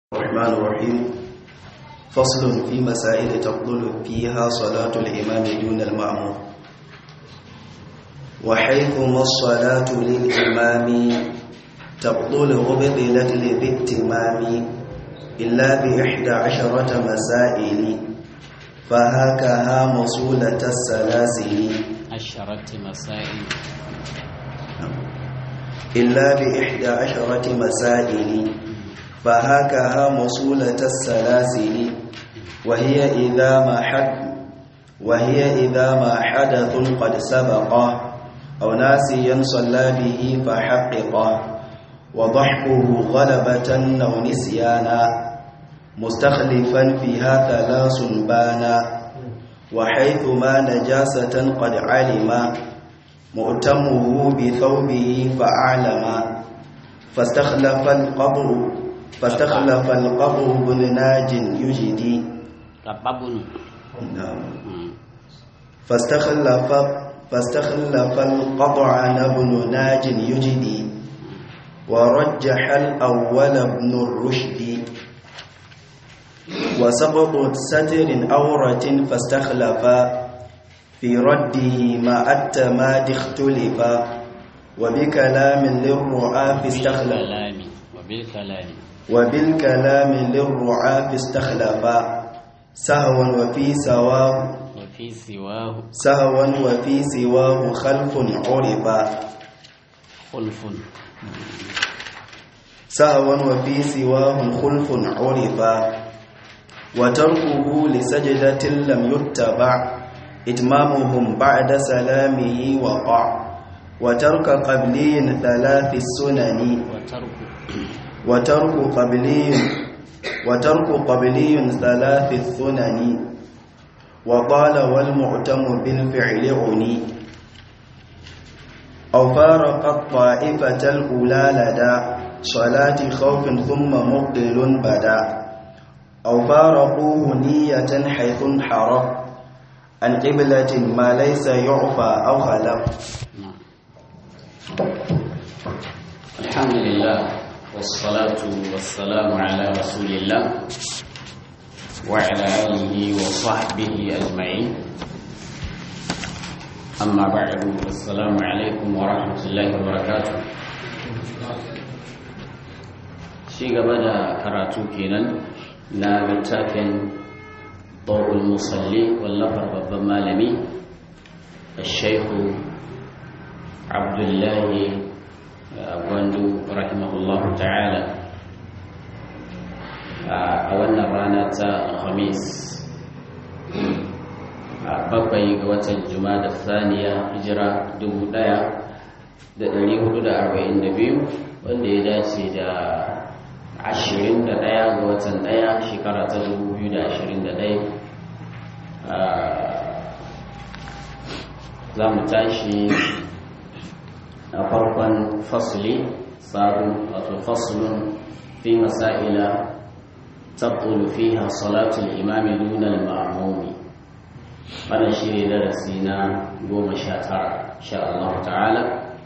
الرحمن الرحيم فصل في مسائل تفضل فيها صلاة الإمام دون المأمور وحيثما الصلاة للإمام تبطل وبطلت للاتمام إلا بإحدى عشرة مسائل فهكها مصولة السلاسل عشرة مسائل إلا بإحدى عشرة مسائل فهكها مصولة السلاسل وهي إذا ما حد وهي إذا ما حدث قد سبق أو ناسيا صلى به فحقق وضحكه غلبة أو نسيانا مستخلفا فيها ثلاث بانا وحيثما نجاسة قد علم مؤتمه بثوبه فأعلم فاستخلف القبر فاستخلف القبر بن ناج يجدي قبابن نعم فاستخلف فاستخلف القطع ابن ناج يجدي ورجح الأول ابن الرشد وسقط ستر أورة فاستخلف في رده ما التماد اختلف وبكلام للرعاة استخلف بالكلام وبالكلام وبالكلام للرعاة استخلف سهوا وفي سواه وفي سواه سهوا وفي سواه خلف عرف خلف سهوا وفي سواه خلف عرف وتركه لسجدة لم يتبع إتمامهم بعد سلامه وقع وترك قبلي ثلاث السنن وترك وترك قبلي وترك قبلي ثلاث السنن وقال والمعتم بالفعل عني أو فارق الطائفة الأولى لدى صلاة خوف ثم مبطل بدا أو فارقوه نية حيث انحرف عن قبلة ما ليس يعفى أو خلف نعم الحمد لله والصلاة والسلام على رسول الله وعلى آله وصحبه أجمعين أما بعد السلام عليكم ورحمة الله وبركاته shi gaba da karatu kenan na littafin ɗaukul musalli wallafar babban malami shaihu abdullahi gwandu rahimahullahu ta'ala a wannan rana ta alhamis a bakwai ga watan juma'a da saniya hijira 1442 wanda ya dace da ashirin da ɗaya ga watan ɗaya shekara ta dubu biyu da ashirin da ɗaya za mu tashi a farkon fasuli sabon wato fasulun fi masa'ila tabtulu fiha salatul imami dunal ma'amumi wannan shi ne darasi na goma sha tara sha Allah ta'ala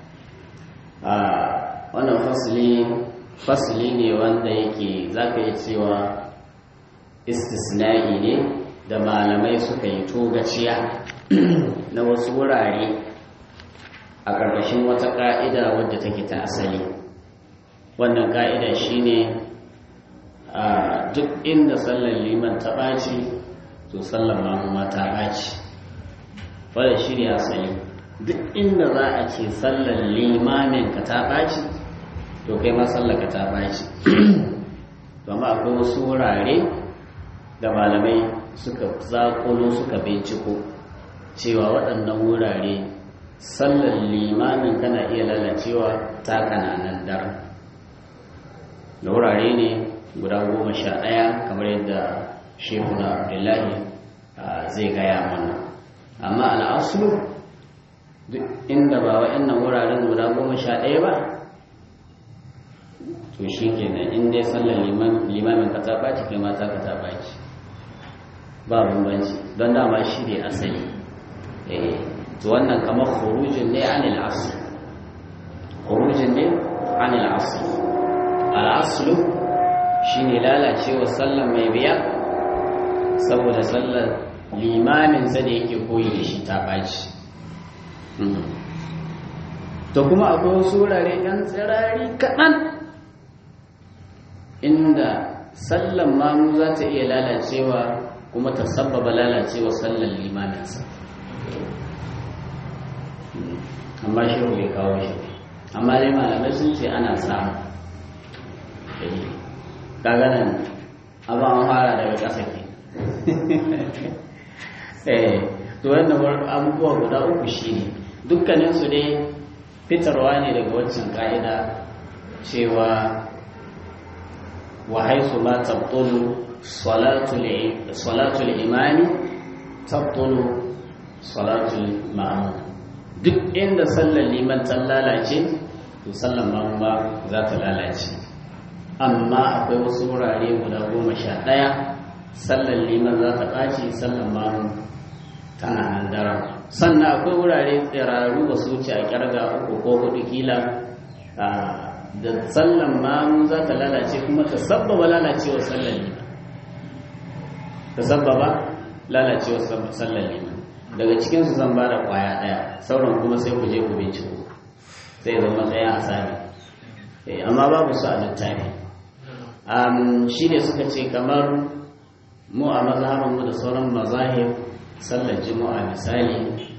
wannan fasuli fasili ne wanda yake zaka yi cewa istisna'i ne da malamai suka yi togaciya na wasu wurare a ƙarƙashin wata ƙa'ida wadda take ta asali wannan ƙa'ida shine a duk inda sallar liman ta ɓaci to sallar mamuma ta ɓaci wadda shi ne asali duk inda za a ce sallar limamin ka ta ɓaci to kai ma sallaka ta baci amma akwai wasu wurare da malamai suka zakulo suka binciko cewa waɗannan wurare sallar limamin kana iya lalacewa ta kananan dar da wurare ne guda goma sha ɗaya kamar yadda shekuna abdullahi zai gaya mana amma al'asulu duk inda ba wa'annan wuraren guda goma sha ɗaya ba to shi kenan in dai sallar limamin ka ta ɓaci kai mata ka ta ɓaci ba bambanci don dama shi ne asali eh to wannan kamar khurujin ne anil asl khurujin ne anil asl al aslu shine lalacewa sallar mai biya saboda sallar limaminsa da yake koyi da shi ta ɓaci to kuma akwai wasu wurare ɗan tsirari kaɗan inda sallan mamu za ta iya lalacewa kuma ta sabbaba lalacewa sallan limaminsa amma shi bai kawo shi amma dai malamai sun ce ana samu kaga nan abin an fara daga ƙasa ke eh to wannan abubuwa guda uku shine dukkaninsu dai fitarwa ne daga waccan ka'ida cewa wa haisu ma tabtulu salatul imani tabtulu salatul ma'amun duk inda sallar liman ta lalace to sallar ma'amun ba za ta lalace amma akwai wasu wurare guda goma sha ɗaya sallar liman za ta ɓaci sallar ma'amun tana nan daren sannan akwai wurare tsiraru ba su wuce a kyarga uku ko hudu kila da sallan mamu za ta lalace kuma ta sabbaba lalacewar sallan liman ta sabbaba lalacewar sallan liman daga cikinsu zan ba da kwaya daya sauran kuma sai ku je ku binciko sai zama tsaya a sami amma babu su a littafi shi ne suka ce kamar mu a mazhabinmu da sauran mazahib sallar juma'a misali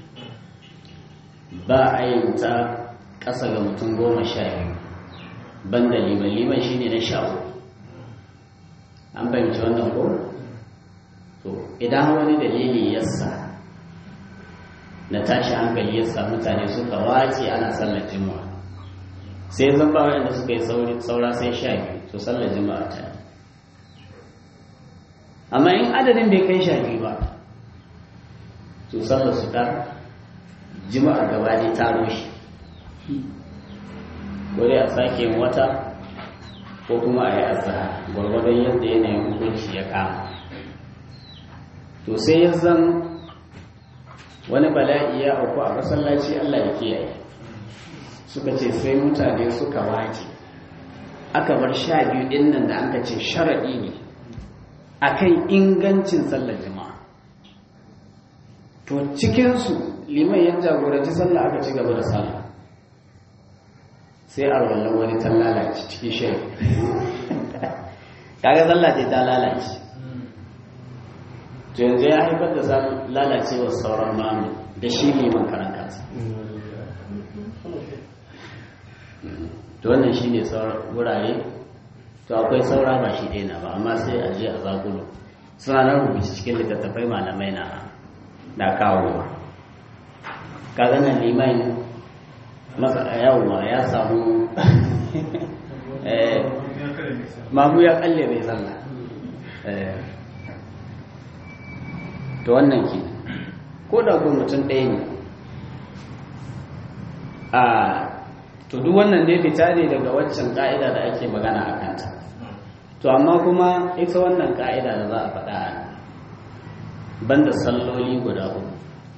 ba a yin ta ƙasa ga mutum goma sha biyu banda liman liman shi ne na sha an fahimci wannan ko? to idan wani dalili yasa na tashi hankali yasa mutane suka wace ana sallar juma'a sai zan ba wanda suka yi saura sai sha biyu to sallar juma'a ta amma in adadin bai kai sha biyu ba to sallar su ta jima'a gaba ne ta rushe wani a sake wata ko kuma a yi azahar gwargwadon yadda yanayin hukunci ya kama to sai ya zan wani bala'i ya auku a masallaci allah ya kiyaye suka ce sai mutane suka wake aka bar sha biyu ɗin nan da aka ce sharaɗi ne akan ingancin sallar jima'a to cikinsu liman ya jagoranci sallah aka ci gaba da sallah sai a wallan wani ta lalace cikin shirin kaga sallah ce ta lalace to yanzu ya haifar da lalacewar sauran mamu da shi liman karan kansa to wannan shi ne wurare to akwai saura ba shi ɗaya na ba amma sai a je a zagulo suna nan rubuci cikin littattafai malamai na da kawowa kaga nan liman masa yawwa ya samu mamu ya kalle bai zalla to wannan ke ko da ko mutum ɗaya ne a to duk wannan ne fita ne daga waccan ka'ida da ake magana a kanta to amma kuma ita wannan ka'ida da za a faɗa a banda salloli guda uku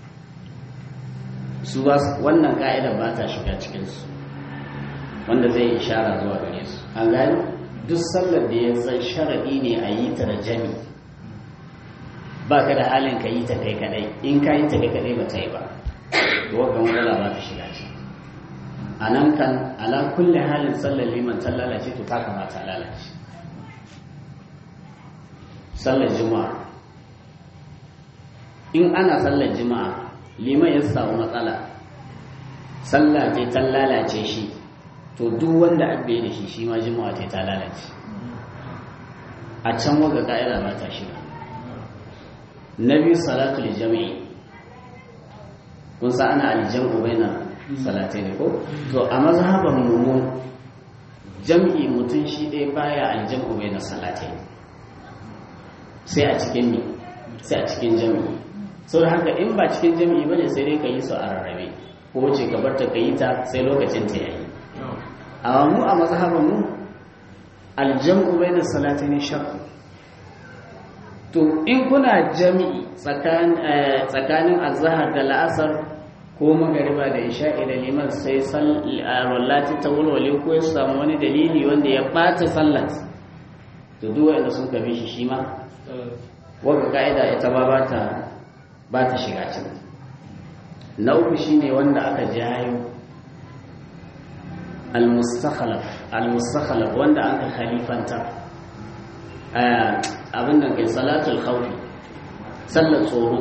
su ba wannan ka'ida ba ta shiga cikinsu wanda zai ishara zuwa gare su an gani duk sallar da ya zan sharaɗi ne a yi ta da jami ba ka da halin ka yi ta kai kadai in ka yi ta kai kadai ba ta yi ba to wakon wadala ba ta shiga ciki a nan kan ala kulle halin sallar liman ta lalace to ta kamata lalace sallar juma'a in ana sallar juma'a liman ya samu matsala sallah ce ta lalace shi to duk wanda abbe da shi shi ma juma'a ce ta lalace a can waga ka'ida ba ta shiga na biyu salatul jami'i kun sa ana aljam'u baina salatai ne ko to a mazhaban mu jam'i mutum shi ɗaya baya aljam'u baina salatai sai a cikin ne sai a cikin jami'i sau da haka in ba cikin jami'i bane sai dai ka yi su a rarrabe ko wace ka barta ka yi ta sai lokacin ta yayi amma mu a mazhaban mu aljam'u baina salatai ne shakku to in kuna jami'i tsakanin azhar da la'asar ko magariba da isha'i da liman sai wallati ta walwale ko ya samu wani dalili wanda ya ɓata sallat to duk wanda sun kabe shi shi ma wanda ka'ida ita ba ba ta ba ta shiga ciki na uku shine wanda aka jayo al-mustakhalaf al-mustakhalaf wanda aka khalifanta abin da kai salatul khawfi sallar tsoro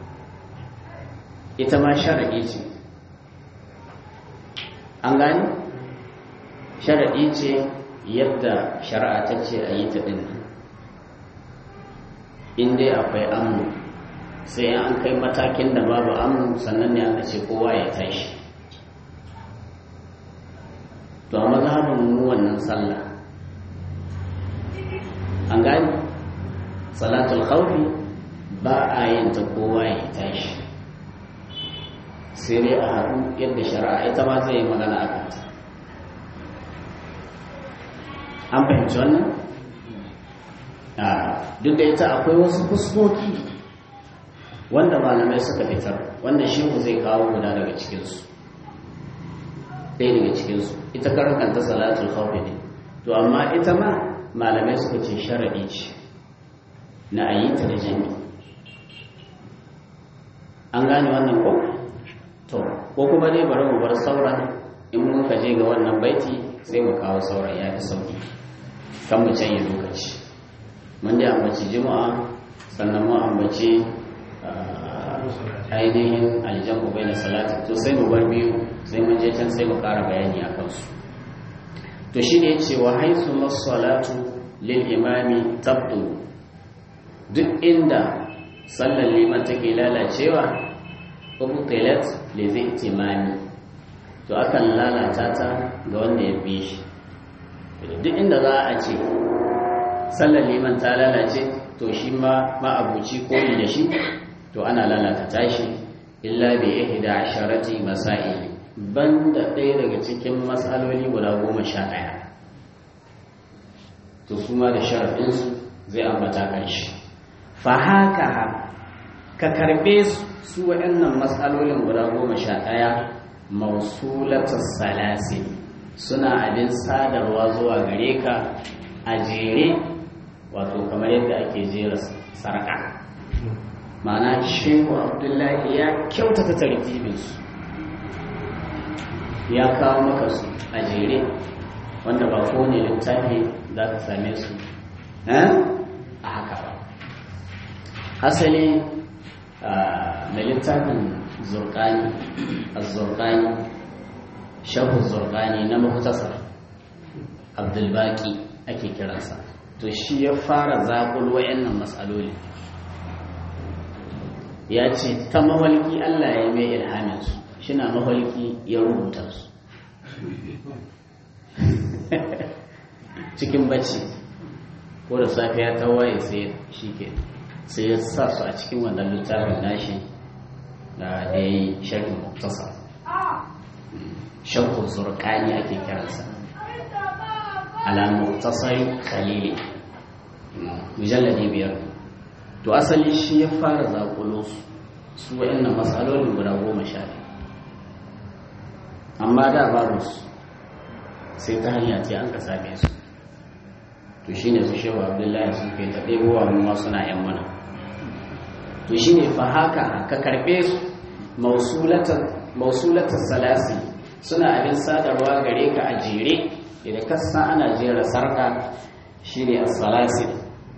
ita ma sharadi ce an gani sharadi ce yadda shari'a ta ce a yi ta din in dai akwai amu sai an kai matakin da babu amu sannan ne aka ce kowa ya tashi to a mazhabin mu wannan sallah an gani salatul khawfi ba a yin ta kowa ya tashi sai dai a haɗu yadda shari'a ita ma zai yi magana a kanta an fahimci wannan duk da ita akwai wasu fuskoki wanda malamai suka fitar wanda shehu zai kawo guda daga cikinsu ɗaya daga cikinsu ita karkanta salatul khawfi ne to amma ita ma malamai suka ce sharaɗi ce na ayyuta da jami an gane wannan ko to ko kuma dai bari mu bar sauran in mun ka je ga wannan baiti sai mu kawo sauran ya fi sauki kan mu canye lokaci mun dai ambaci juma'a sannan mu ambaci ainihin aljamu bai na salati to sai mu bar biyu sai mun je can sai mu ƙara bayani a kansu to shi ne cewa haisu masalatu lil imami tabdu duk inda sallar liman take lalacewa ubtilat li zihtimami to akan lalata ta ga wanda ya bi shi duk inda za a ce sallar liman ta lalace to shi ma ma'abuci koyi da shi to ana lalata tashi illa bi ihda asharati masail banda ɗaya daga cikin matsaloli guda goma sha ɗaya to su ma da sharafinsu zai ambata kanshi fa haka ka karɓe su waɗannan matsalolin guda goma sha ɗaya mausulatar salasi suna abin sadarwa zuwa gare ka a jere wato kamar yadda ake jera sarƙa ma'ana shehu abdullahi ya kyautata tartibinsu ya kawo maka su a jere wanda ba kowane littafi za ka same su a haka ba asali mai littafin zurkani a zurkani shahu zurkani na mahutasar abdulbaki ake kiransa to shi ya fara zaƙul wayannan matsaloli ya ce ta mawalki allah ya mai ilhaminsu shina maholki ya rubuta su cikin bacci ko da safiya ta waye sai shi ke sai ya sa su a cikin wannan littafin nashi da ya yi sharhin muktasa sharhu zurkani ake kiransa ala muktasari khalili mujalladi biyar to asali shi ya fara zakulo su su wa'annan matsalolin guda goma sha biyu amma da babu su sai ta hanya ce an ka same su to shi ne su shewa abdullahi sun kai ta ɗebowa mu ma suna yan mana to shi ne fa haka ka karɓe su mausulatar salasi suna abin sadarwa gare ka a jere idan kasa ana jera sarka shi ne a salasi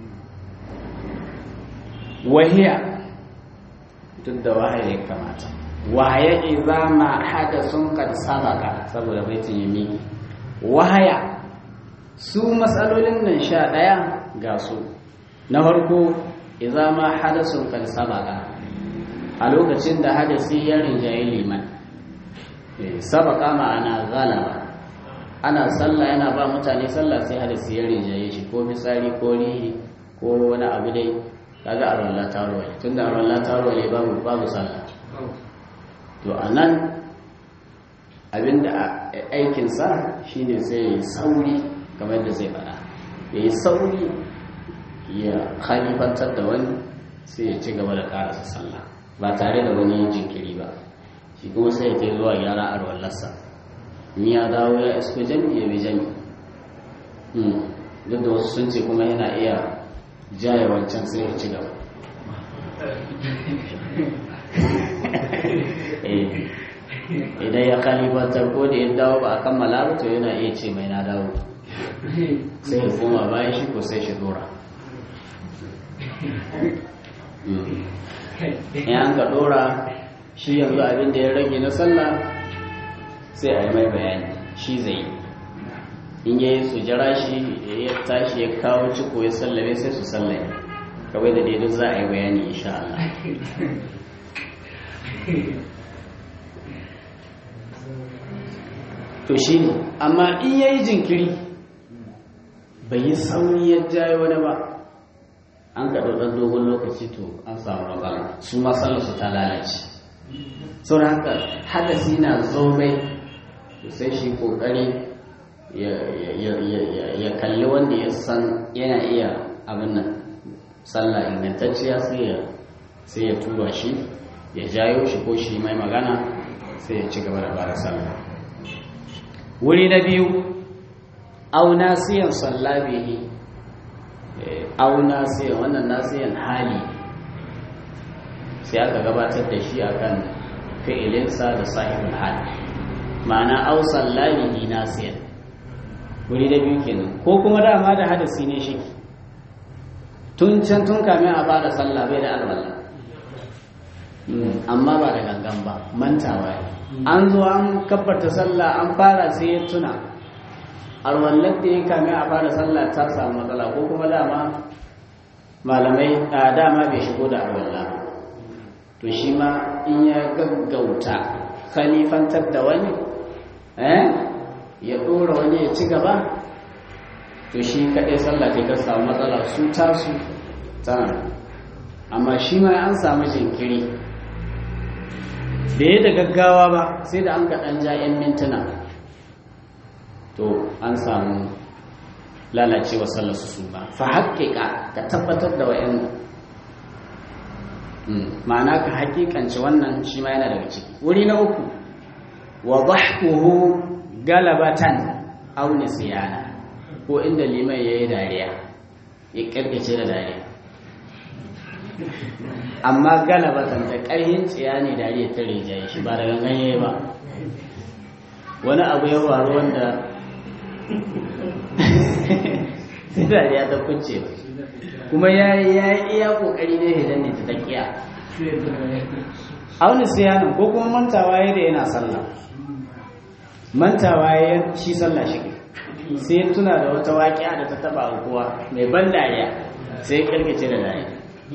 wahiya duk da wahayi ya kamata wahaya idza ma hadasun qad sabaka saboda baitin yami wahaya su matsalolin nan sha daya ga su na farko idza ma hadasun qad sabaka a lokacin da hadasi ya rinjaye liman sabaka ma'ana galaba ana sallah yana ba mutane sallah sai hadasi ya rinjaye shi ko misali ko rihi ko wani abu dai kaga a rawar latarwa tun da a rawar latarwa babu babu sallah to a nan abinda aikinsa shine sai ya yi sauri kamar da zai fada ya yi sauri ya halifantar da wani sai ya ci gaba da karasa sallah ba tare da wani jinkiri ba shi kuma sai ya kai zuwa gyara a rawallarsa in ya dawo ya isko jami ya bi jami duk da wasu sun ce kuma yana iya jaye wancan sai ya ci gaba idan ya kalibantar ko da ya dawo ba a kammala ba to yana iya ce mai na dawo sai ya koma bayan shi ko sai shi dora in an ka dora shi yanzu abin da ya rage na sallah sai a yi mai bayani shi zai in ya yi su jira shi ya tashi ya kawo ciko ya sallame sai su sallame kawai da daidai za a yi bayani insha Allah to shi ne amma in ya yi jinkiri bai yi sauri ya jaye wani ba an kaɗo ɗan dogon lokaci to an samu matsala su matsalar su ta lalace sau da haka hadasi na zobe to sai shi ƙoƙari ya kalli wanda ya san yana iya abin nan sallah ingantacciya sai ya tura shi ya jayo shi ko shi mai magana sai ya ci gaba da bara sallah wuri na biyu au nasiyan sallabihi au nasiyan wannan nasiyan hali sai aka gabatar da shi akan fi'ilinsa da sahibul hali ma'ana au sallabihi nasiyan wuri na biyu kenan ko kuma dama da hadasi ne shi tun can tun kamin a fara sallah bai da alwala amma ba da gangan ba mantawa an zo an kabbarta sallah an fara sai ya tuna alwallar da ya kame a fara sallah ta samu matsala ko kuma dama malamai a dama bai shigo da alwallah to shi ma in ya gaggauta khalifantar da wani ya ɗora wani ya ci gaba to shi kaɗai sallah ta samu matsala su tasu tana amma shi ma an samu jinkiri da ya da gaggawa ba sai da an ga ɗan ja 'yan mintuna to an samu lalacewa sallarsu su ba fa haƙiƙa ka tabbatar da wa'yan ma'ana ka haƙiƙance wannan shi ma yana daga ciki wuri na uku wa dhahkuhu galabatan aw nisyana ko inda liman yayi dariya ya karkace da dariya amma galabatan da ƙarhin tsiya ne dariya ta rijaye shi ba da gangan yayi ba wani abu ya faru wanda sai dariya ta kuce kuma ya yi iya kokari ne idan ne ta takiya auni siyanin ko kuma mantawa ya da yana sallah mantawa ya shi sallah shi sai tuna da wata waƙiya da ta taba kowa mai ban dariya sai karkace da dariya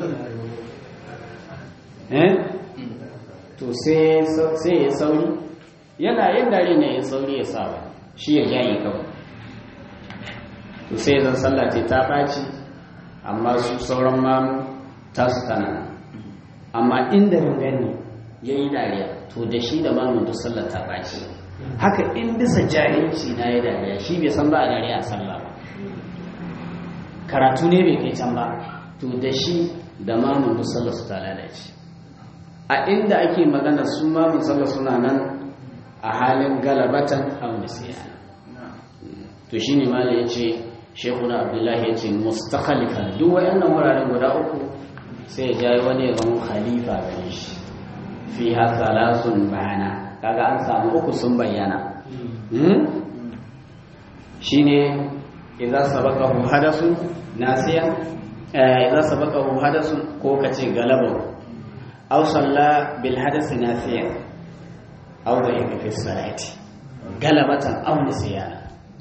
to sai ya sauri yana yin dariya ne ya sauri ya sa shi ya jayi kawai to sai zan sallah ce ta ɓaci amma su sauran mamu tasu tana amma inda gani ya yi dariya to da shi da mamun duk sallar ta ɓaci haka in bisa jahilci na ya dariya shi bai san ba a dariya a sallah ba karatu ne bai kai can ba to da shi da mamun duk sallar su ta lalace a inda ake magana su mamun sallar suna nan a halin galabatan haunisiya to shi ne mala ya ce shekuna abdullahi ya ce mustakhalifan duk wayannan wuraren guda uku sai ya jayi wani ya zama khalifa gare shi fi haka lasun bayana kaga an samu uku sun bayyana shine idza sabaqahu hadasun nasiya idza sabaqahu hadasun ko kace galaba aw salla bil hadas nasiya aw da fi salati galabatan aw nisiyana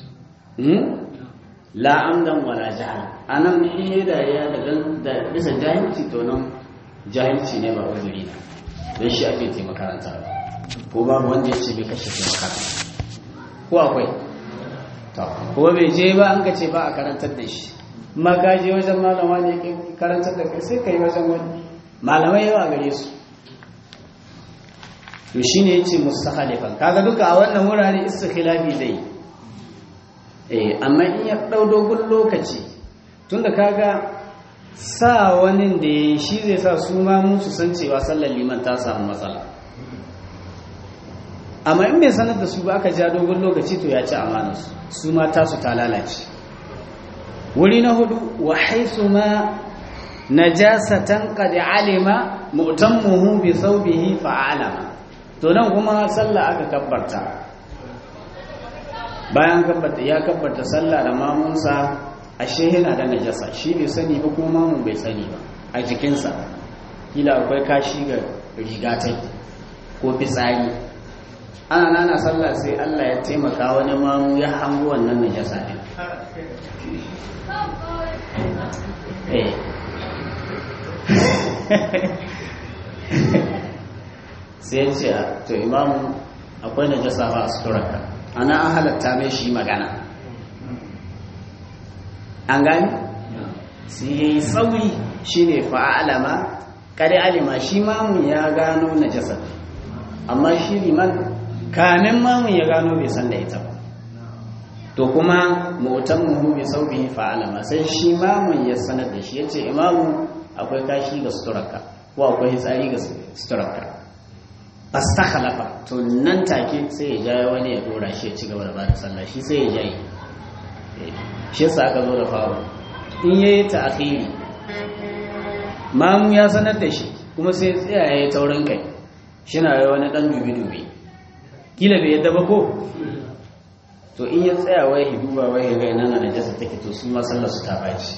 la amdan wala jahal anan in da ya da bisa jahilci to nan jahilci ne ba uzuri na don shi ake ce makaranta ko ba wanda ya ce bai kashe ce makaranta ko akwai to ko bai je ba an ka ce ba a karantar da shi ma ka je wajen malama ne ke karantar da kai sai ka yi wajen wani malamai yawa gare su to shine yace mustakhalifan kaga duka a wannan wurare istikhilafi zai eh amma in ya dau dogon lokaci tunda kaga sa wani da ya shi zai sa su ma musu san cewa sallar liman ta samu matsala amma in bai sanar da su ba aka ja dogon lokaci to ya ci amanarsu su ma tasu ta lalace wuri na hudu wa haisu ma najasatan qad alima mu'tammuhu bi thawbihi fa'alama to nan kuma sallah aka kabbarta bayan kabbarta ya kabbarta sallah da mamunsa ashe yana da najasa shi bai sani ba kuma mamun bai sani ba a jikinsa kila akwai kashi ga rigatai ko fitsari ana nana sallah sai Allah ya taimaka wani mamu ya hango wannan najasa din eh sai ya ce to imamu akwai najasa ba a suturarka ana an halatta mai shi magana an gani sai ya yi tsauri shi ne fa'alama kare alima shi mamun ya gano najasa amma shi liman kamin mamun ya gano bai san da ita ba to kuma motan muhu bai saubi fa'alama sai shi mamun ya sanar da shi ya ce imamu akwai kashi ga suturarka ko akwai hitsari ga suturarka fastakhlafa to nan take sai ya jaye wani ya dora shi ya ci gaba da bada sallah shi sai ya jaye shi yasa aka zo da faru in yayi ta'khiri mamu ya sanar da shi kuma sai ya tsaya yayi taurin kai shi na yi wani dan dubi dubi kila bai yadda ba ko to in ya tsaya wai hi duba wai ga ina na najasa take to su ma sallar su ta baci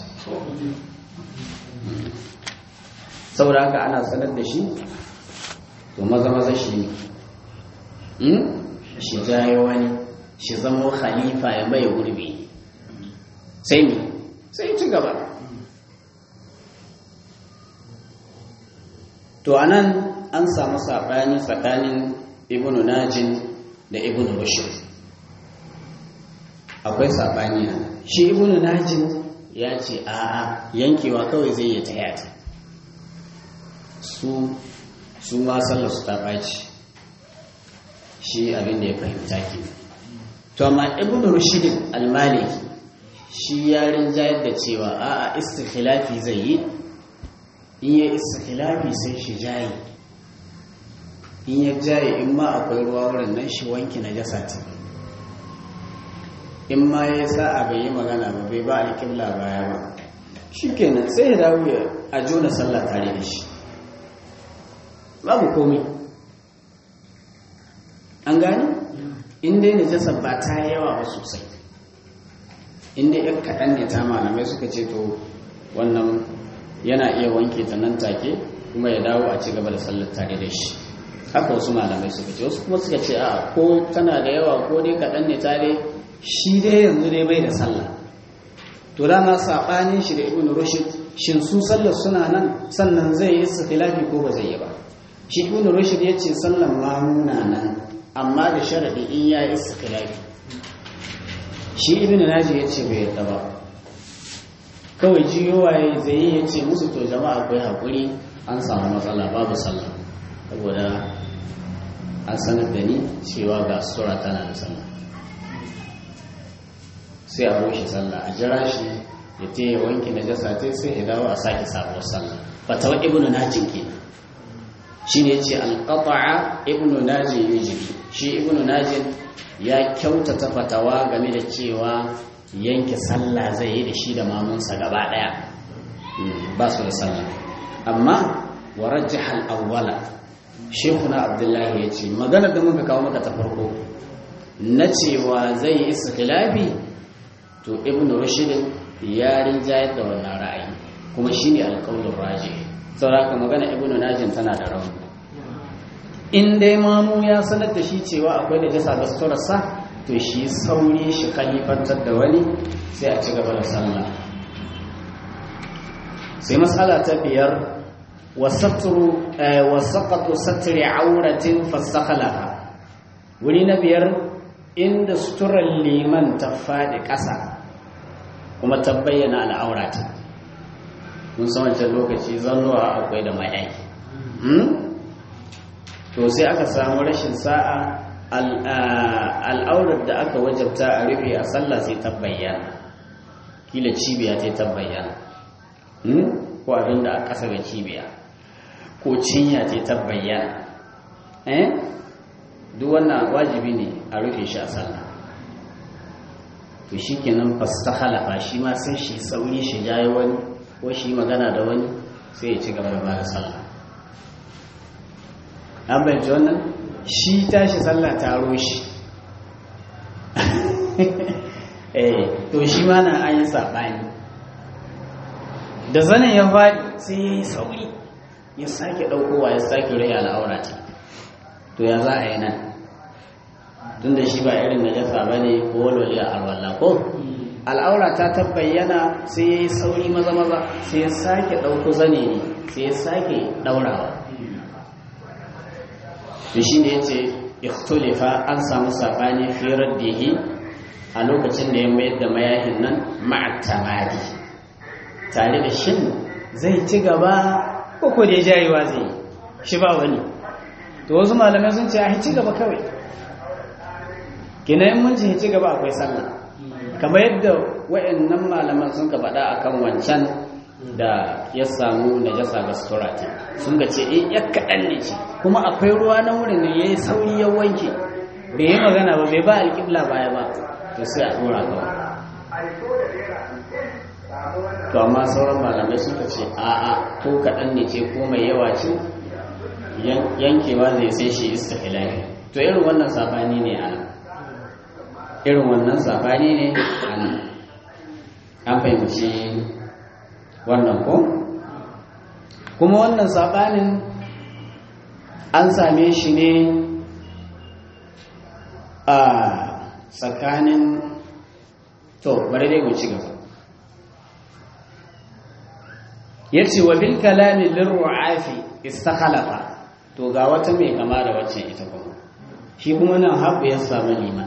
saboda haka ana sanar da shi to maza maza shi ne shi jaye wani shi zama khalifa ya mai gurbi sai ne sai ci gaba to anan an samu saɓani tsakanin ibnu najin da ibnu rushd akwai saɓani na shi ibnu najin ya ce a'a yankewa kawai zai yi ta yata su su ma sallar su ta ɓaci shi abin da ya fahimta ke to amma ibn rushd al-maliki shi ya rinjayar da cewa a'a istikhilafi zai yi in ya istikhilafi sai shi jayi in ya jayi in ma akwai ruwa wurin nan shi wanki na jasa ce in ma ya sa'a bai yi magana ba bai ba alƙibla baya ba shi kenan sai ya dawo a jona sallah tare da shi babu komai an gani inda yana jasa ba ta yawa ba sosai inda yan kaɗan ne ta malamai suka ce to wannan yana iya wanke ta nan take kuma ya dawo a ci gaba da sallar tare da shi haka wasu malamai suka ce wasu kuma suka ce a ko tana da yawa ko dai kaɗan ne ta dai shi dai yanzu dai bai da sallah to dama saɓanin shi da ibn rushd shin su sallar suna nan sannan zai yi istilafi ko ba zai yi ba shi ibn rushd ya ce sallan mamuna nan amma da sharadi in ya yi istilafi shi ibn naji ya ce bai yadda ba kawai jiyowa ya zai yi ya ce musu to jama'a akwai haƙuri an samu matsala babu sallah saboda an sanar da ni cewa ga sura tana da sallah sai a rushe sallah a jira shi ya te ya wanke na jasa ta sai ya dawo a sake sabuwar sallah fatawa ibnu najin kenan shi ne ce alƙata'a ibnu najin yujibi shi ibnu najin ya kyautata fatawa game da cewa yanke sallah zai yi da shi da mamunsa gaba ɗaya ba su da sallah amma wa rajjahal awwala shekuna abdullahi ya ce maganar da muka kawo maka ta farko na cewa zai yi istilafi to ibn rushd ya rinjayar da wannan ra'ayi kuma shine alƙawlin raji saboda magana ibn najin tana da rauni in dai mamu ya sanar da shi cewa akwai da jasa da suturarsa to shi sauri shi khalifantar da wani sai a ci gaba da sallah sai matsala ta biyar wasaqatu satri auratin fasakhalaha wuri na biyar inda suturar liman ta faɗi ƙasa kuma ta bayyana al'aurata mun san wancan lokaci zannuwa akwai da mayaki to sai aka samu rashin sa'a al'aurar da aka wajabta a rufe a sallah sai ta bayyana kila cibiya ta ta bayyana ko abin da a ƙasa ga cibiya ko cinya ta ta bayyana duk wannan wajibi ne a rufe shi a sallah to to shi kenan fasta halafa shi ma sai shi sauri shi jaye wani ko shi magana da wani sai ya ci gaba da bada sallah an bayanci wannan shi tashi sallah taro shi eh to shi ma na an yi saɓani da zanen ya faɗi sai ya yi sauri ya sake ɗaukowa ya sake rai al'aura ta to ya za a yi nan tun da shi ba irin da jasa ba ne ko walwale a alwallah ko al'aura ta tabbayyana sai ya yi sauri maza maza sai ya sake ɗauko zane ne sai ya sake ɗaurawa to shi ne ya ce ikhtulifa an samu saɓani firar da yi a lokacin da ya mayar da mayahin nan ma'atamari tare da shin zai ci gaba ko ko da ya jayewa zai yi shi ba wani to wasu malamai sun ce a ci gaba kawai kina yin mun ce ci gaba akwai sallah kamar yadda wayannan malaman sun ka faɗa akan wancan da ya samu najasa ga sutura ce sun ga ce in ya kaɗan ne ce kuma akwai ruwa na wurin ne ya yi sauri ya wanke bai yi magana ba bai ba alƙibla baya ba to sai a ɗora kawai to amma sauran malamai suka ce a'a ko kaɗan ne ce ko mai yawa ce yankewa zai sai shi istihlali to irin wannan sabani ne a irin wannan sabani ne a nan an fahimci wannan ko kuma wannan sabanin an same shi ne a tsakanin to bari dai mu ci gaba yace wa bil kalami lirru'afi istakhalafa to ga wata mai kama da wacce ita kuma shi kuma nan haɓu ya samu liman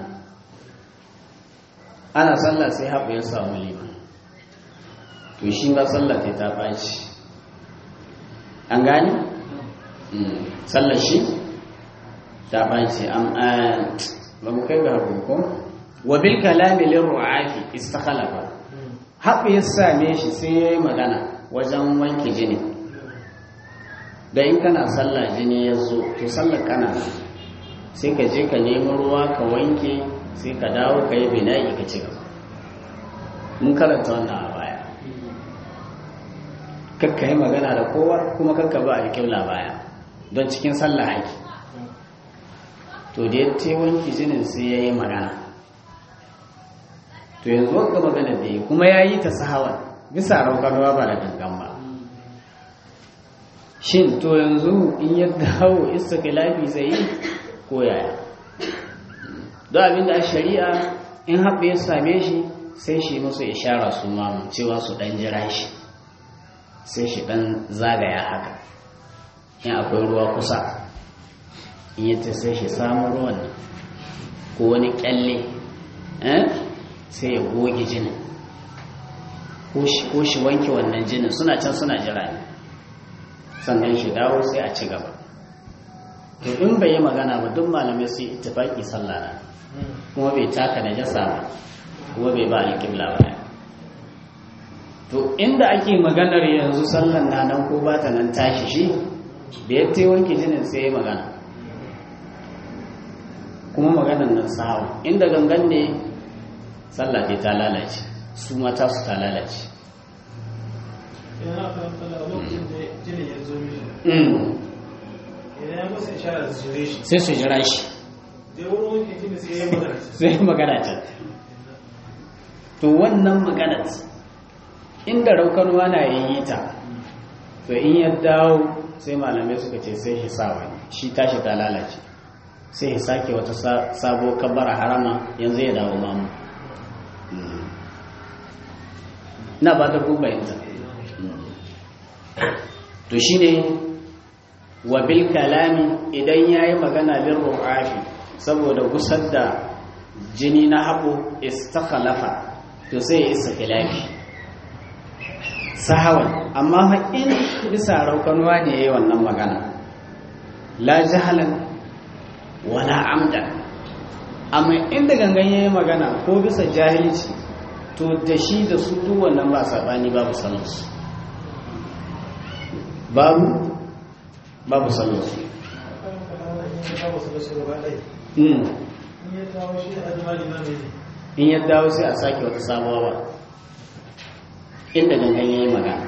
ana sallah sai haɓu ya samu liman to shi ba sallah ta ta ɓaci an gani? sallah shi ta ɓaci ba mu kai ga haɓu ko wa bil kalami lirru'afi istakhalafa haɓu ya same shi sai ya yi magana wajen wanke jini da in kana sallah jini ya zo to sallar kana sai ka je ka nemi ruwa ka wanke sai ka dawo ka yi bina'i ka ci gaba mun karanta wannan a baya kakka yi magana da kowa kuma kakka ba alƙibla baya don cikin sallah haiki to da ya te wanke jinin sai ya yi magana to yanzu wanka magana da yi kuma ya yi ta sahawan bisa raukarwa ba da gangan ba shin to yanzu in ya dawo istiklafi zai yi ko yaya don abinda a shari'a in haɓe ya same shi sai shi musu ishara su mamu cewa su ɗan jira shi sai shi ɗan zagaya haka in akwai ruwa kusa in yi ta sai shi samun ruwan ko wani ƙyalle sai ya goge jinin ko shi wanke wannan jinin suna can suna jira ne sannan shi dawo sai a ci gaba to in bai yi magana ba duk malamai su yi ittifaki sallah na kuma bai taka da jasa ba kuma bai ba alƙibla ba to inda ake maganar yanzu sallan na nan ko ba ta nan tashi shi da ya te wanke jinin sai ya magana kuma maganar nan sahawa inda gangan ne sallah ce ta lalace su mata su ta lalace sai su jira shi sai magana ce to wannan magana inda raukanuwa na yi ta to in ya dawo sai malamai suka ce sai shi sawa shi tashi ta lalace sai ya sake wata sabo kabbara harama yanzu ya dawo mamu na ba ta bayanta to shine wa bil kalami idan yayi magana bil ru'afi saboda gusar da jini na haɓo istakhalafa to sai ya isa khilafi sahawan amma haƙin bisa raukanuwa ne yayi wannan magana la jahalan wala amdan amma inda gangan yayi magana ko bisa jahilci to da shi da su duk wannan ba sabani babu sallarsu babu babu sallarsu in ya dawo sai a sake wata sabuwa ba inda gangan ya yi magana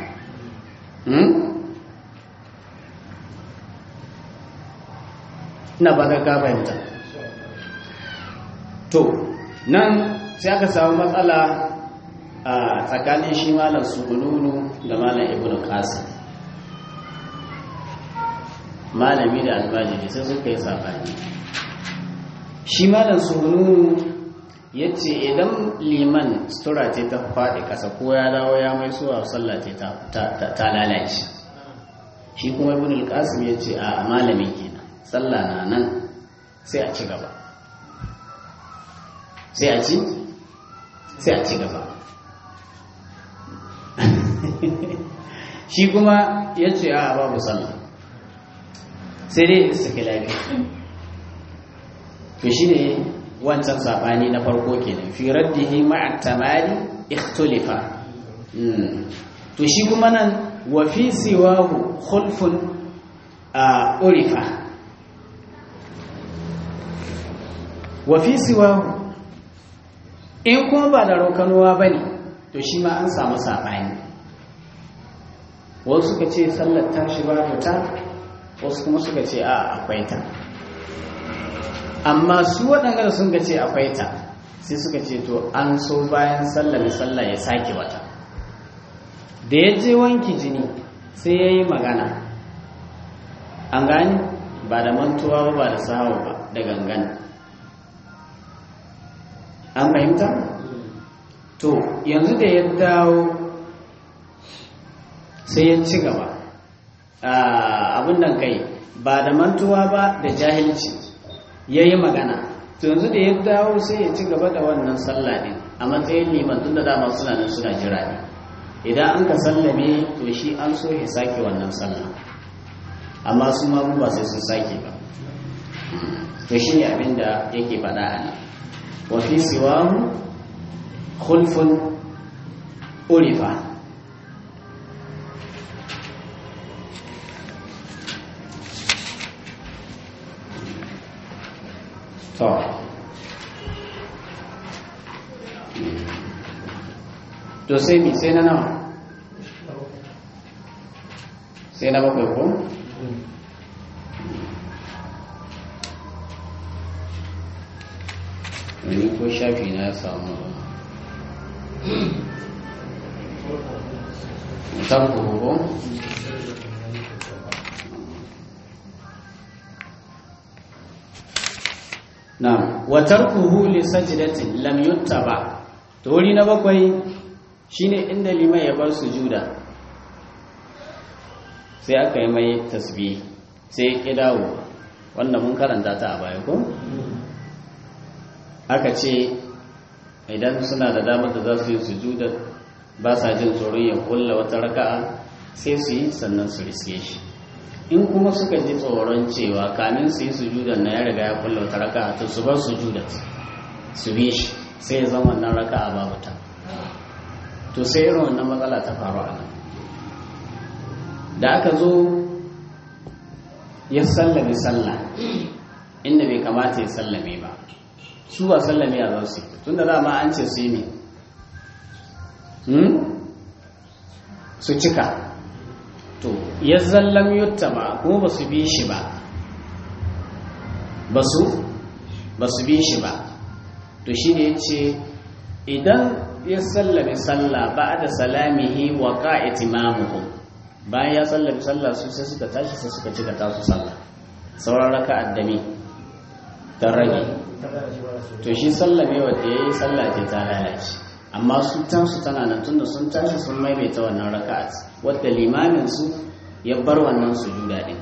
ina ba ka fahimta to nan sai aka samu matsala a tsakanin shi malam sugununu da malam ibn qasim malami da albajiri sai suka yi sabani shi malam sugununu ya ce idan liman sutura ce ta faɗi ƙasa ko ya dawo ya mai suwa sallah ce ta lalace shi kuma ibn al-qasim ya ce a malami kenan sallah na nan sai a ci gaba sai a ci sai a ci gaba shi kuma ya ce a babu sallah sai dai istiklali to shi ne wancan saɓani na farko kenan fi raddihi ma'a tamari ikhtulifa to shi kuma nan wa fi siwahu khulfun a urifa wa fi siwahu in kuma ba da rokanuwa ba ne to shi ma an samu saɓani wasu suka ce sallar ta shi ba ta wasu kuma suka ce a akwai ta amma su waɗanda sun ga ce akwai ta sai suka ce to an so bayan sallar sallah ya sake wata da ya je wanki jini sai ya yi magana an gani ba da mantuwa ba ba da sahawa ba da gangan an fahimta to yanzu da ya dawo sai ya ci gaba abin nan kai ba da mantuwa ba da jahilci ya yi magana to yanzu da ya dawo sai ya ci gaba da wannan sallah din a matsayin liman tun da dama suna nan suna jira ne idan an ka sallame to shi an so ya sake wannan sallah amma su ma ba sai sun sake ba to shi ne abin da yake faɗa a nan wa fi siwahu khulfun urifa to to sai mi sai na nawa sai na bakwai ko wani ko shafi na ya samu mutan ko Na'am, wa tarkuhu li sajdatin lam yuttaba. To wuri na bakwai shine inda liman ya bar sujuda. Sai aka yi mai tasbih, sai ya dawo. Wannan mun karanta ta a baya ko? Aka ce idan suna da damar da za su yi sujuda ba sa jin tsoron ya kulla wata raka'a sai su yi sannan su riske shi. in kuma suka ji tsoron cewa kamin su yi sujudan na ya riga ya kulla wata raka to su bar sujudan su bi shi sai ya zama wannan raka a babu ta to sai irin wannan matsala ta faru a nan da aka zo ya sallame sallah inda bai kamata ya sallame ba su ba sallame a za su tun da dama an ce su yi ne su cika to ya zallam yutta ba kuma ba su bi shi ba ba su ba su bi shi ba to shi ne ce idan ya sallame sallah ba da salamihi wa ka'iti mamuhu bayan ya sallame sallah su sai suka tashi sai suka cika tasu sallah sauran raka addami don rage to shi sallame wadda ya yi sallah ce ta lalace amma su tansu tana nan tunda sun tashi sun maimaita wannan raka'at wadda limamin su ya bar wannan sujuda din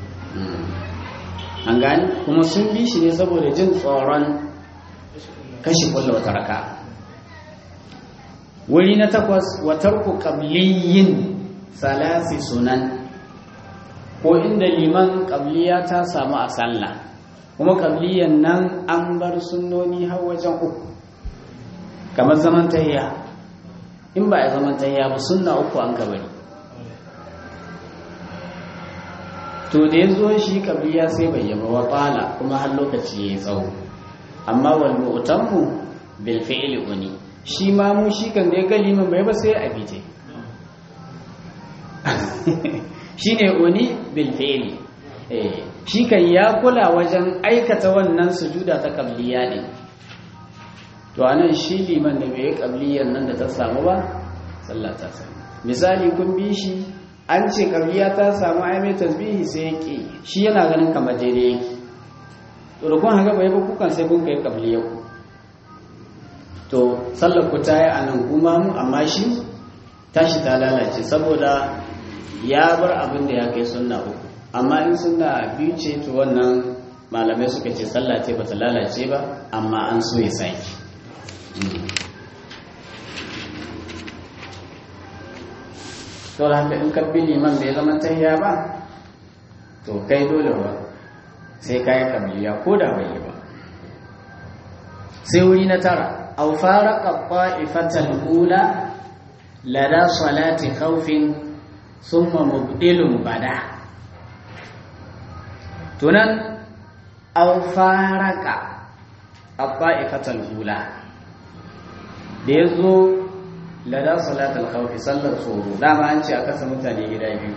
an gani kuma sun bi shi ne saboda jin tsoron kashi kulla wata raka wuri na takwas wa tarku qabliyin salasi sunan ko inda liman qabliya ta samu a sallah kuma qabliyan nan an bar sunnoni har wajen uku kamar zaman tahiya in ba a zaman tahiya ba sunna uku an bari. to da ya zo shi kabliya sai bai yaba wa ƙala kuma har lokaci ya yi tsawo amma wal mu'tammu bil fi'li uni shi ma mu shi kan da ya ga liman bai ba sai a bije shine uni bil fi'li eh shi kan ya kula wajen aikata wannan sujuda ta qabliya din to anan shi liman da bai qabliyan nan da ta samu ba sallah ta samu misali kun bi shi an ce qabliya ta samu ai mai tasbihi sai ya ki shi yana ganin kamar daidai yake to da kun haka bai ba kukan sai kun kai qabliya ku to sallar ku ta yi anan kuma mu amma shi tashi ta lalace saboda ya bar abin da ya kai sunna uku amma in sunna biyu ce to wannan malamai suka ce sallah ce bata lalace ba amma an so ya saki to da haka in kabbi liman bai zama tahiya ba to kai dole ba sai kai kabiliya ko da bai yi ba sai wuri na tara aw faraqa qa'ifatal ula lada salati khawfin summa mubdilun bada tunan aw faraka abba'ifatal hula da yazo lada salatul khawf sallar tsoro dama an ce aka san mutane gida biyu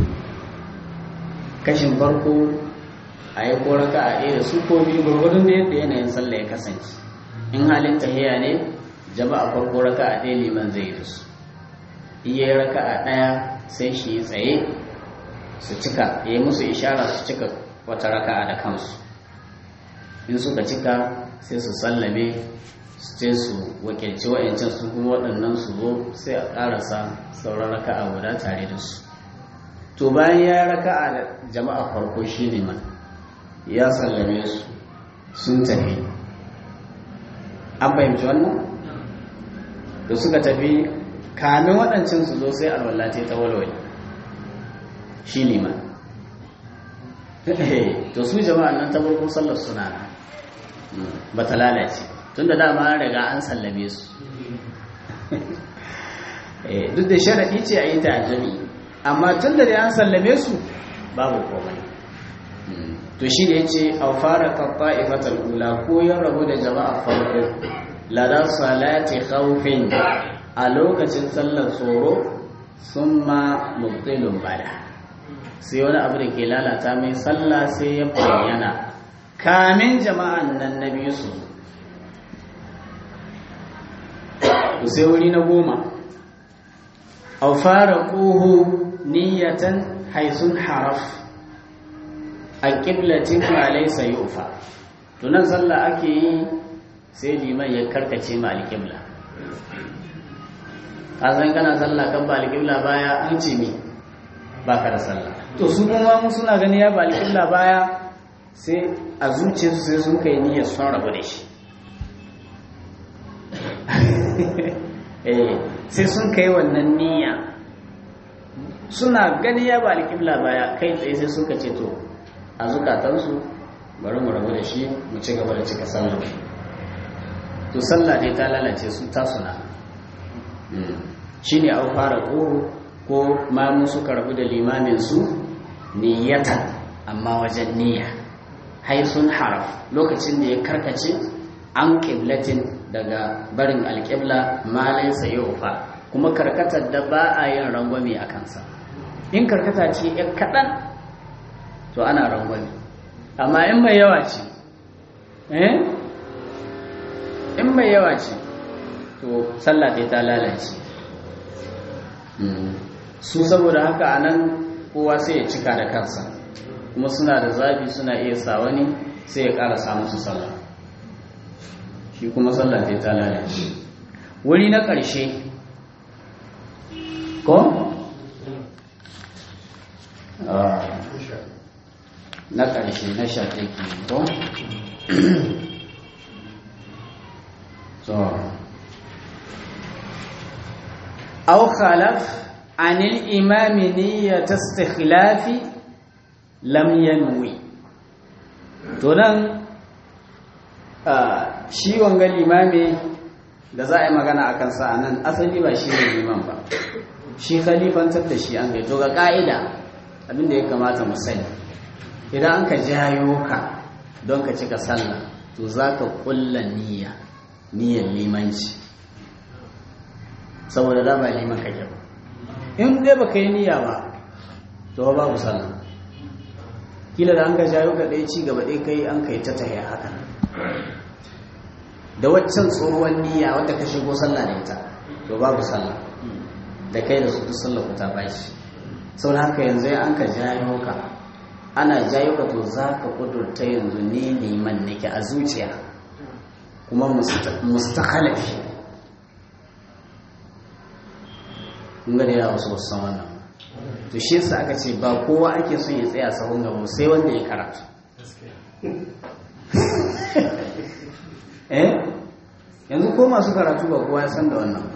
kashin farko a yi ko raka a ɗaya da su ko biyu gurgurdun da yadda yanayin sallah ya kasance in halin tahiya ne jama'a farko raka a ɗaya liman zai yi su iya raka a ɗaya sai shi tsaye su cika ya yi musu ishara su cika wata raka'a da kansu in suka cika sai su sallame su ce su wakilci wa'yancan su kuma waɗannan su zo sai a ƙarasa sauran raka'a guda tare da su to bayan ya raka'a da jama'a farko shi ne man ya sallame su sun tafi an fahimci wannan da suka tafi kamin waɗancan su zo sai alwallate ta walwale shi ne man to su jama'an nan ta farko sallar suna ba ta lalace tun da dama riga an sallame su duk da sharaɗi ce a yi ta jami amma tun da an sallame su babu komai to shi da ya ce a fara kafa ifatar kula ko yin rabu da jama'a farko lada salati khawfin a lokacin sallar tsoro sun ma mubtilun bada sai wani abu da ke lalata mai sallah sai ya bayyana kamin jama'an nan na biyu su ku sai wuri na goma au fara ƙuhu niyatan haisun haraf a ƙiblatin malai sayi ufa tunan sallah ake yi sai liman ya karkace ma alƙibla ƙasan kana sallah kan ba alƙibla baya an ce mi ba ka da sallah to su kuma mu suna gani ya ba alƙibla baya sai a zuciyarsu sai sun kai niyyar son rabu da shi sai sun kai wannan niyya suna gani ya ba alƙibla baya kai tsaye sai suka ce to a zukatansu bari mu rabu da shi mu ci gaba da cika sallah to sallah dai ta lalace su ta suna shi ne an fara ƙoro ko mamu suka rabu da limamin su niyyatan amma wajen niyya haisun haraf lokacin da ya karkace an ƙiblatin daga barin alƙibla malai sayofa kuma karkatar da ba a yin rangwame a kansa in karkata ce ya kaɗan to ana rangwame amma in mai yawa ce eh in mai yawa ce to sallah ta lalace su saboda haka a nan kowa sai ya cika da kansa kuma suna da zabi suna iya sa wani sai ya ƙara samu su sallah shi kuma sallah sai ta lalace wuri na ƙarshe ko? na ƙarshe na shaƙe ko? so أو خلف عن الإمام نية استخلاف لم ينوي تنان shi wanga limami da za a yi magana a kansa a nan asali ba shi ne liman ba shi khalifantar da shi an gai to ga ka'ida abinda ya kamata mu sani idan an ka jayo ka don ka cika sallah to za ka kulla niyya niyyar limanci saboda da ba liman kake ba in dai baka yi niyya ba to babu sallah kila da an ga jayo ka ɗaya ci gaba ɗaya kai an kai ta tahiya haka da waccan tsohuwar niyya wadda ka shigo sallah da ita to babu sallah da kai da su duk sallah ku ta bashi sau da haka yanzu ya an ka jayo ka ana jayo ka to za ka kudurta yanzu ne liman nake a zuciya kuma mustakhalafi mun ga da yawa wasu wasu san wannan to shi yasa aka ce ba kowa ake son ya tsaya sahun gaba sai wanda ya karatu eh yanzu ko masu karatu ba kowa ya san da wannan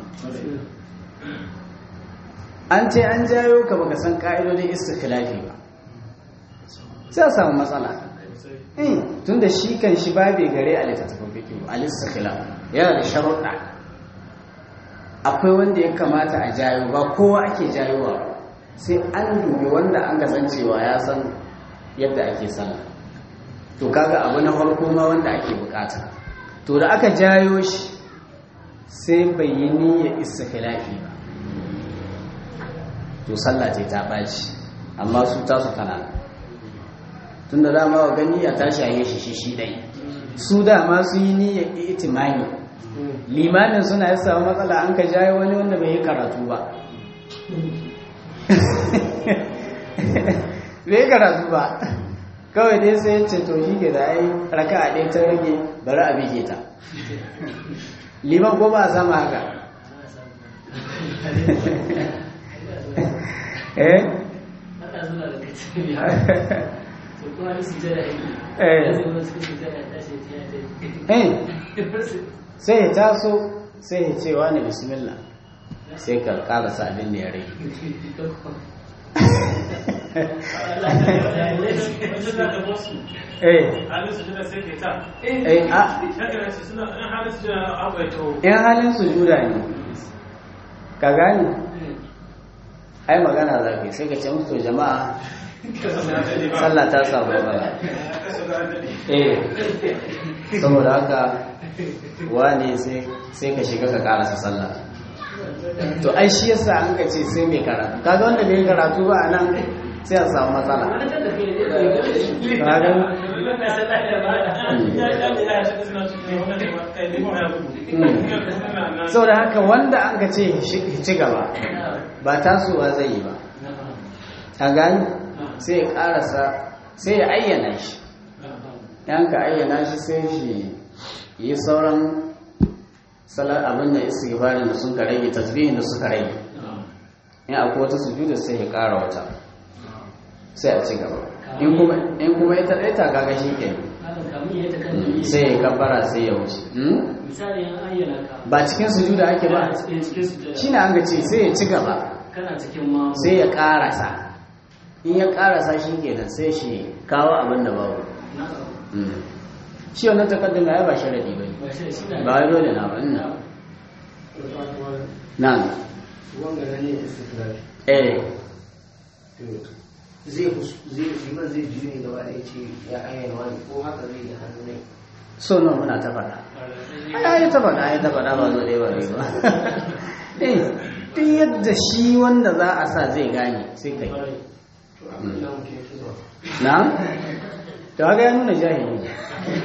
an ce an jayo ka baka san ka'idodin istikhlafi ba sai a samu matsala tun da shi kan shi babe gare a littattafan fikiyu a listakhlaf yana da sharuɗa akwai wanda ya kamata a jayo ba kowa ake jayowa sai an dubi wanda an kasancewa ya san yadda ake sallah to kaga abu na farko ma wanda ake bukata to da aka jayo shi sai bai yi niyyar istikhlafi ba to sallah ce ta ɓaci amma su tasu tana tun da dama wa gani a tashi a shi shi shi ɗai su dama su yi niyyar itimani limanin suna ya samu matsala an ka jayo wani wanda bai yi karatu ba bai karatu ba kawai dai sai ce to shi ke da ai raka a ɗaya ta rage bari a bige ta liman ko ba a sama haka eh sai ya taso sai ya ce wani bismillah sai ka karasa abin da ya rage in halin sujuda ne ka gani ai magana za ka sai ka ce musu jama'a sallah ta samu bala eh saboda haka wane sai ka shiga ka karasa sallah to ai shi yasa an ka ce sai mai karatu kaga wanda bai karatu ba a nan sai a samu matsala sau da haka wanda an ka ce ci gaba ba tasowa zai yi ba a gani sai ya karasa sai ya ayyana shi yan ka ayyana shi sai shi yi sauran salar abin da istighfarin da sun ka rage tasbihin da suka rage in akwai wata sujuda sai ya kara wata sai a ci gaba in kuma ya taɗai ta kaga shi ke sai ya kabbara sai ya wuce ba cikin sujuda ake ba shi na an ga ce sai ya ci gaba sai ya karasa in ya karasa shi kenan sai shi kawo abin da babu shi wannan takaddum ya ba sharadi ba ba wai dole na ba ina nan wanga ne istiklali eh zai zai liman zai ji ne gaba da ce ya ayyana wani ko haka zai da hannu ne so nan muna ta faɗa ai ta faɗa ai ta faɗa ba zo dai ba ba eh duk yadda shi wanda za a sa zai gane sai kai na to haka ya nuna jahili ne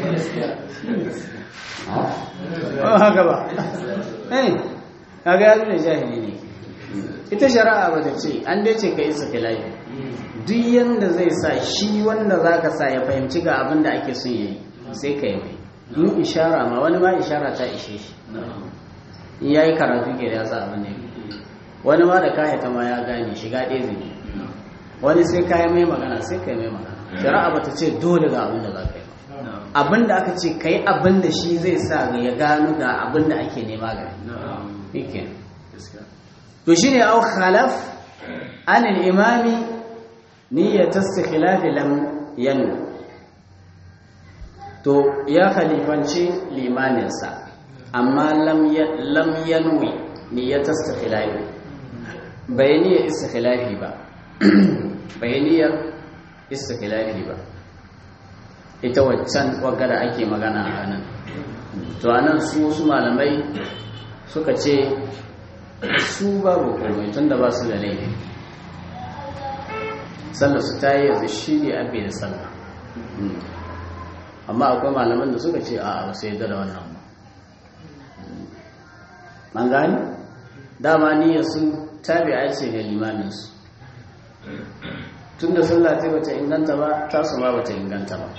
ba haka ba eh haka ya nuna jahili ne ita shari'a ba ta ce an dai ce ka isa filayi duk yanda zai sa shi wanda za ka sa ya fahimci ga abin da ake son yayi sai ka yi mai in ishara ma wani ma ishara ta ishe shi in ya yi karatu ke da ya sa abin da ya wani ma da kayata ma ya gane shiga ɗaya zai wani sai kayi mai magana sai ka yi mai magana shari'a ba ta ce dole ga abin da za ka yi abin da aka ce ka yi abin da shi zai sa ya gano ga abin da ake nema ga yake to shine au khalaf an al-imami niyyat istikhlaf lam yanu to ya khalifanci limaninsa amma lam lam yanwi niyyat istikhlaf bai niyyar istikhlafi ba bai niyyar istikhlafi ba ita waccan wagga da ake magana a nan to anan su wasu malamai suka ce su babu komai tun da ba su da laifi sallar su ta yi yanzu shi ne abin da sallah amma akwai malaman da suka ce a ba su yadda da wannan ba an gani dama niyyar sun tabi'a ce ga limaminsu tun da sallah ta bata inganta ba tasu ma bata inganta ba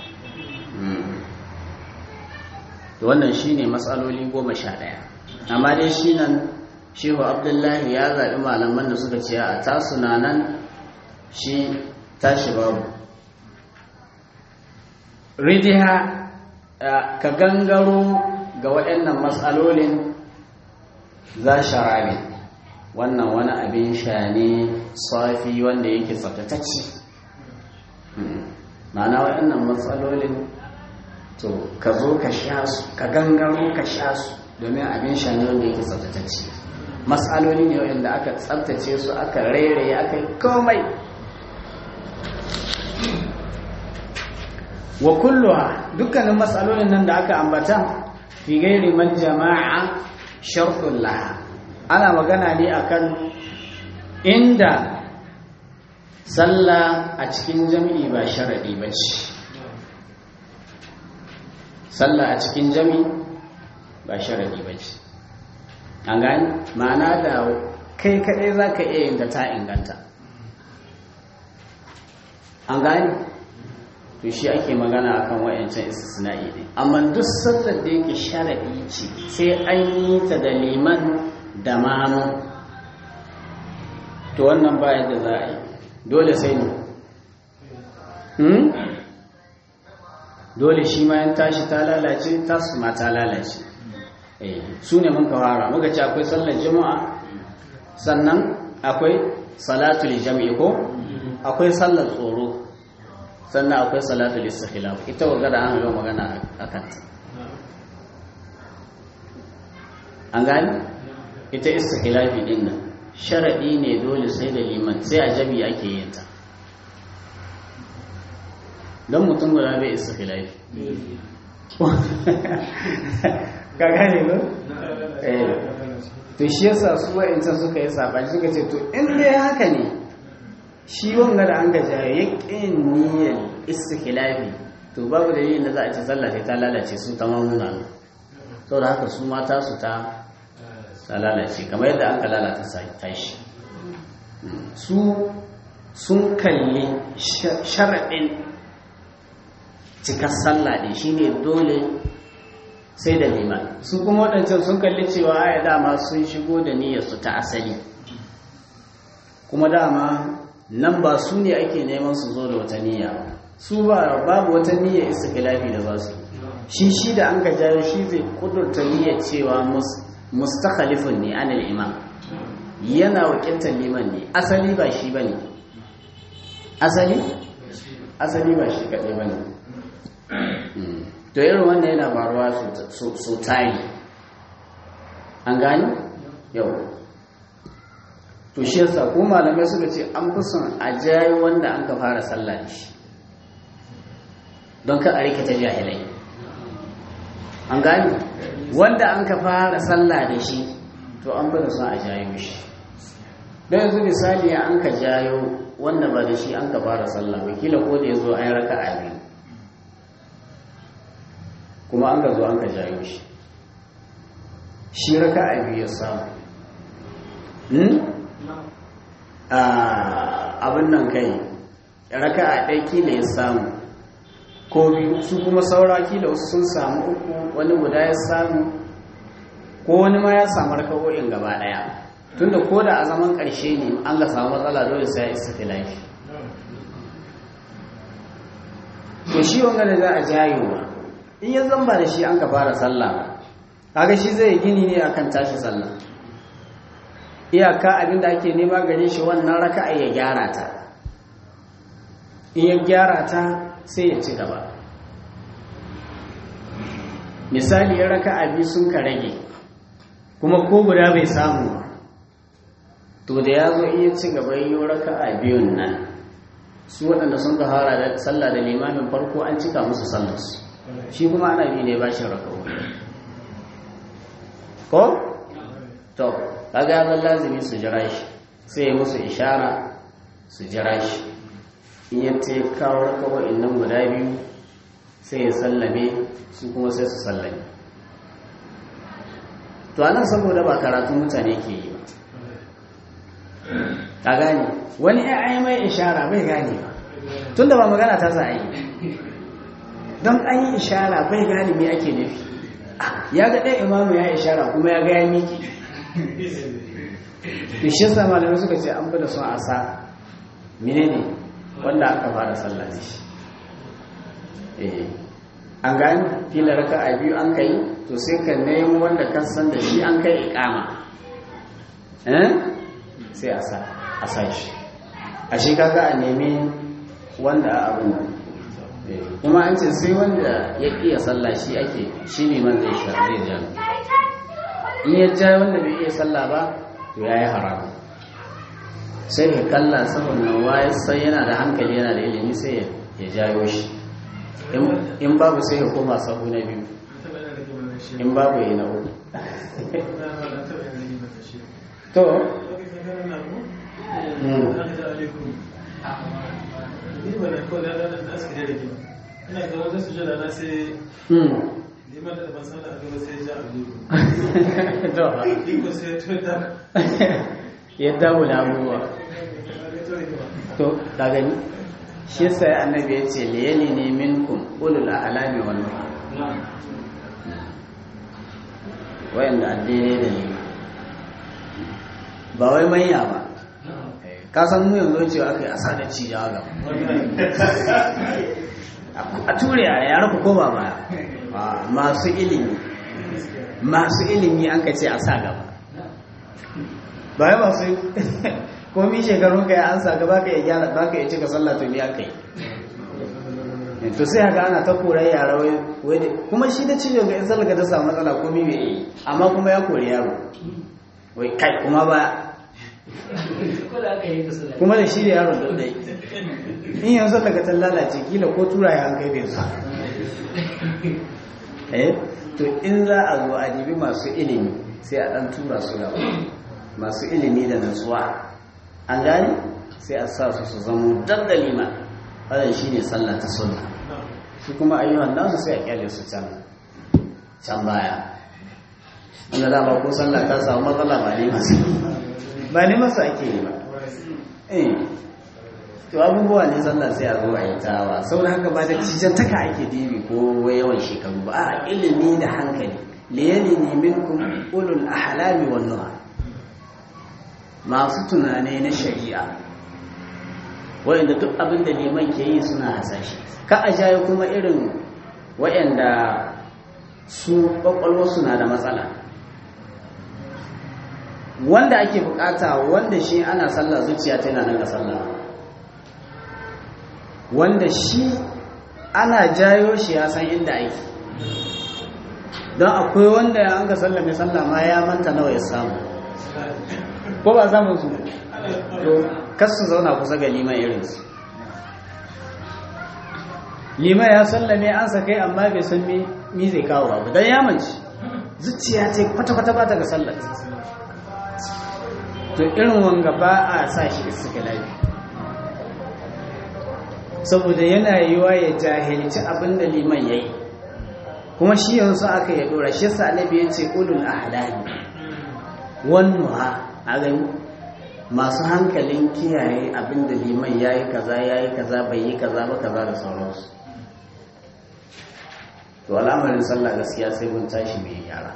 wannan shine matsaloli goma sha ɗaya amma dai shi nan shehu abdullahi ya zaɓi malaman da suka ce a tasu na nan shi tashi babu ridiha ka gangaro ga waɗannan matsalolin za sharabi wannan wani abin sha ne safi wanda yake tsaftatacce ma'ana waɗannan matsalolin to ka zo ka sha su ka gangaro ka sha su domin abin sha ne wanda yake tsaftatacce matsaloli ne wanda aka tsaftace su aka rairaye aka yi komai wa kulluha dukkanin matsalolin nan da aka ambata fi gairi man jama'a shartun laha ana magana ne akan inda sallah a cikin jami'i ba sharadi ba ce sallah a cikin jami'i ba sharadi ba ce an gani ma'ana da kai kaɗai za ka iya yin da ta inganta an gani to shi ake magana akan wayancan istisna'i ne amma duk sallar da yake sharadi ce sai an yi ta da liman da mamu to wannan ba yadda za a yi dole sai ne hmm? dole shi ma yan tashi ta lalace tasu ma ta lalace su ne mun kawara muka ce akwai sallar juma'a sannan akwai salatul jami'i ko akwai sallar tsoro sannan akwai salatul istikhilaf ita wa da an ga magana akan ta an gani ita istikhilafi din nan sharadi ne dole sai da liman sai a jami ake yin ta don mutum guda bai istikhilafi ka gane ba eh to shi yasa su wa'ancan suka yi sabani suka ce to in dai haka ne shi wanga da an gaja ya ƙin niyyar istikhilafi to babu dalilin da za a ce sallah sai ta lalace su ta mamuna sau da haka su mata su ta ta lalace kamar yadda an ka lalata tashi su sun kalli sharaɗin cikar sallah ɗin shine dole sai da liman su kuma waɗancan sun kalli cewa ya dama sun shigo da niyyarsu ta asali kuma dama nan ba su ne ake neman su zo da wata niyya su ba babu wata niyya istiklafi da za su shi shi da an ka jayo shi zai kudurta niyyar cewa mustakhalifun ne anil imam yana wakiltar liman ne asali ba shi bane asali asali ba shi kaɗai bane to irin wannan yana faruwa su tari an gani yau to shi yasa ko malamai suka ce an fi son a jayi wanda an ka fara sallah da shi don ka a rikita jahilai an gani wanda an ka fara sallah da shi to an fi son a jayo shi don yanzu misali an ka jayo wanda ba da shi an ka fara sallah wakila ko da ya zo an raka a biyu kuma an ka zo an ka jayo shi shi raka a biyu ya samu abin nan kai raka a ɗai kila ya samu ko biyu su kuma saura kila wasu sun samu uku wani guda ya samu ko wani ma ya samu raka'o'in gaba ɗaya tunda ko da a zaman ƙarshe ne an ga samu matsala dole sai ya isa filafi to shi wanga da za a jayo in ya zamba da shi an ka fara sallah kaga shi zai gini ne akan tashi sallah iyaka abinda ake nema gare shi wannan raka'a ya gyara ta in ya gyara ta sai ya ci gaba misali ya raka'a biyu sun ka rage kuma ko guda bai samu to da ya zo iya ci gaba yi raka'a biyun nan su waɗanda sun ka fara da sallah da limamin farko an cika musu sallarsu shi kuma ana bi ne ba shi raka'o'i ko to kaga ya lazimi su jira shi sai ya musu ishara su jira shi in ya ce kawo kawai innan guda biyu sai ya sallame su kuma sai su sallame to anan saboda ba karatu mutane ke yi ba ka gane wani ya ai mai ishara bai gane ba tun da ba magana ta za a yi don an yi ishara bai gane me ake nufi ya ga ɗaya imamu ya ishara kuma ya ga ya miki to shi yasa malamai suka ce an fi da son a sa menene wanda aka fara sallah da shi eh an gani fila raka a biyu an kai to sai ka nemo wanda ka san da shi an kai ikama eh sai a sa a sa shi a shi kaga a nemi wanda a abu kuma an ce sai wanda ya iya sallah shi ake shi ne man zai sha zai ja in ya ja wanda bai iya sallah ba to ya yi haramu sai ka kalla saboda waye sai yana da hankali yana da ilimi sai ya jayo shi in babu sai ya koma sahu na biyu in babu ya na uku to ina ga wajen sujada na sai liman da ban san da aka sai ja a iko sai to da yadda mu da abubuwa to da gani shi sai annabi ya ce liyali ne minkum ulul ahlami wal nuha wayanda addini da ni ba wai manya ba ka san mu yanzu cewa aka yi asa da ci ya ga a ture a yara ku koma baya masu ilimi masu ilimi an ka ce a sa gaba baya masu komi shekarun ka ya an sa gaba ka ya gyara ba ka ya cika sallah to biya kai to sai haka ana ta koran yara wai kuma shi da cijo ga in sallah ta samu matsala komi bai yi amma kuma ya kori yaro wai kai kuma ba kuma da shi da yaron da dai in yanzu daga ta lalace kila ko tura ya kai bai zuwa eh to in za a zo a dibi masu ilimi sai a dan tura su gaba masu ilimi da natsuwa an gane sai a sa su su zama dandali ma wannan shine sallah ta sunna su kuma ayyuhan nasu sai a kyale su can can baya wanda dama ko sallah ta samu matsala ba ne masu ba ne masu ake yi ba eh to abubuwa ne sallah sai a zo a yi tawa saboda haka ba da cijan taka ake dibi ko yawan shekaru ba a ilimi da hankali liyali ne minkum ulul ahlami wan nuha masu tunane na shari'a wayanda duk abin da liman ke yi suna hasashe ka a jaye kuma irin wayanda su kwakwalwa suna da matsala wanda ake bukata wanda shi ana sallah zuciya ta yana nan ga sallah wanda shi ana jayo shi ya san inda ake don akwai wanda ya an ga sallah mai sallah ma ya manta nawa ya samu ko ba samun su to kasu zauna kusa ga liman irinsu liman ya sallame an sa kai amma bai san mi zai kawo ba don ya manci zuciya ce kwata-kwata ba ta ga sallar to irin wanga ba a sa shi suka lafi saboda yana yiwa ya jahilci abin da liman ya yi kuma shi yanzu aka ya dora shi sa annabi ya ce ulul ahlami wannuha a gani masu hankalin kiyaye abin da liman ya yi kaza ya yi kaza bai yi kaza ba kaza da sauransu to al'amarin sallah gaskiya sai mun tashi mai yara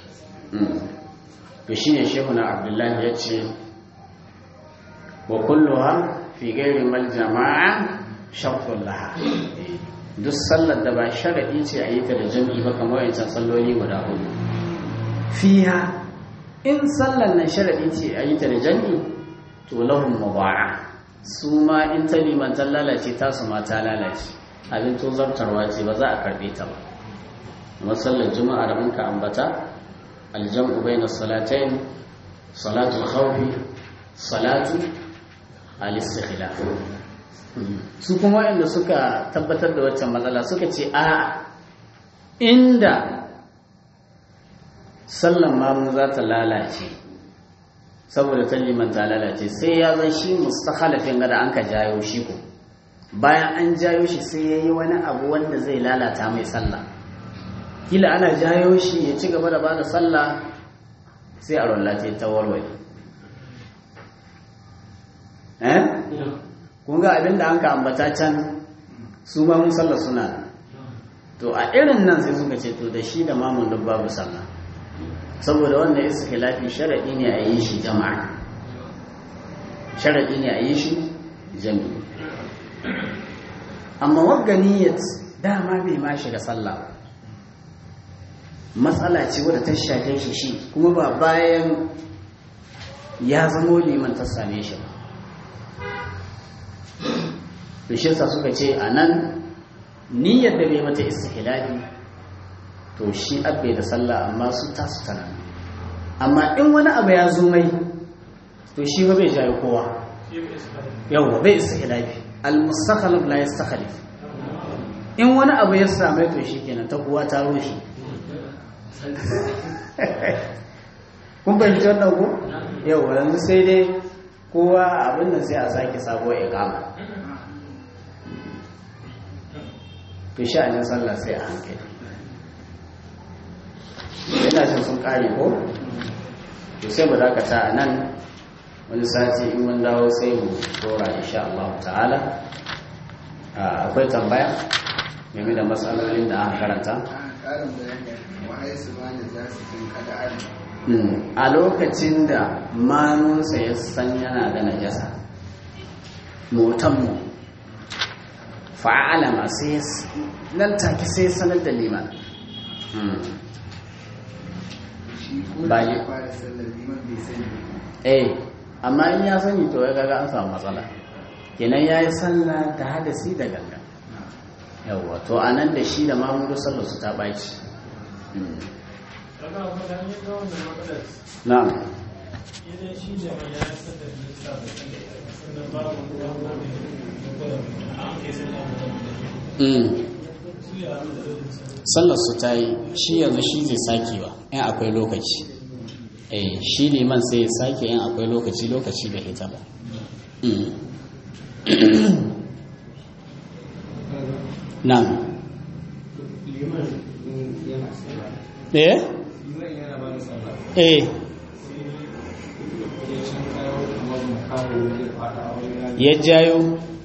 to shine shehu na abdullahi ya ce wa kulluha fi gairi mal jama'a shartun laha duk sallar da ba sharadi ce a yi ta da jami'i ba kamar yancan salloli guda hudu fiha in sallar nan sharadi ce a yi ta da jami'i to lahum muba'a su ma in ta limantar lalace ta su ma ta lalace abin to zartarwa ce ba za a karbe ta ba amma sallar juma'a da muka ambata aljam'u bayna salatayn salatu khawfi salatu al-istikhlaf su kuma waɗanda suka tabbatar da waccan matsala suka ce a inda sallan mamu za ta lalace saboda ta liman ta lalace sai ya zan shi mustakhalafin gada an ka jayo shi ko bayan an jayo shi sai ya yi wani abu wanda zai lalata mai sallah kila ana jayo shi ya ci gaba da ba da sallah sai a rollace ta warware eh kun ga abin da an ka ambata can su ma mun sallah suna to a irin nan sai suka ce to da shi da mamun duk babu sallah saboda wanda iskhilafi sharadi ne a yi shi jama'a sharadi ne a yi shi jami'i amma wagganiyat dama bai ma shiga sallah matsala ce wadda ta shafe shi shi kuma ba bayan ya zamo liman ta same shi ba to shi suka ce a nan niyyar da bai mata istihlafi to shi abbe da sallah amma su tasu tana amma in wani abu ya zo mai to shi ba bai jayo kowa yawwa bai istihlafi al-mustakhalif la yastakhlif in wani abu ya same to shi kenan ta kuwa ta rushe kun fahimci wannan ko yau yanzu sai dai kowa abin nan sai a sake sabuwar ikama to sha'anin sallah sai a hankali yana jin sun kare ko to sai mu dakata a nan wani sati in mun dawo sai mu dora insha Allah ta'ala akwai tambaya game da matsalolin da aka karanta a lokacin da manunsa ya san yana da najasa motanmu fa'alama sai nan take sai sanar da liman bayi eh amma in ya sani to ya gaga an samu matsala kenan ya yi sallah da hadasi da ganga yawwa to a nan da shi da mamudu sallar su ta baci na'am sallar su ta yi shi yanzu shi zai sake ba in akwai lokaci eh shi liman sai ya sake in akwai lokaci lokaci da ita ba nan eh eh ya jayo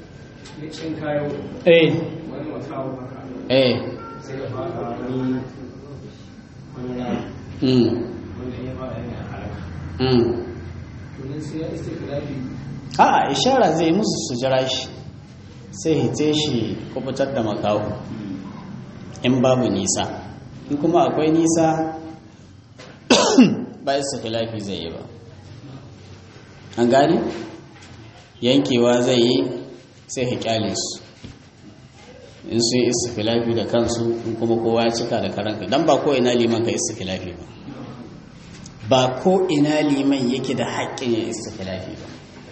eh eh mm mm a ishara zai musu su jira shi sai hite shi kubutar da makawo in babu nisa in kuma akwai nisa ba isa filafi zai yi ba an gani yankewa zai yi sai hikyale su in sun isa filafi da kansu in kuma kowa ya cika da karanka don ba ko ina liman ka isa filafi ba ba ko ina liman yake da haƙƙin ya isa filafi ba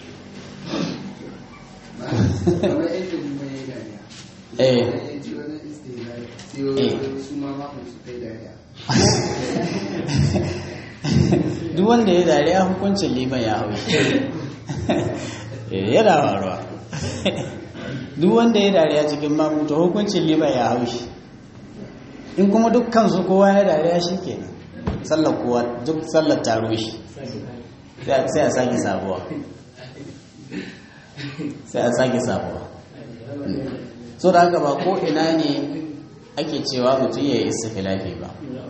eh duk wanda ya dariya hukuncin liman ya hau yana faruwa duk wanda ya dariya cikin mamuta hukuncin liman ya hau shi in kuma dukkan su kowa ya dariya shi kenan sallar kowa duk sallar taro shi sai a sake sabuwa sai a sake sabuwa so da haka ba ko ina ne ake cewa mutum ya yi istifilafi ba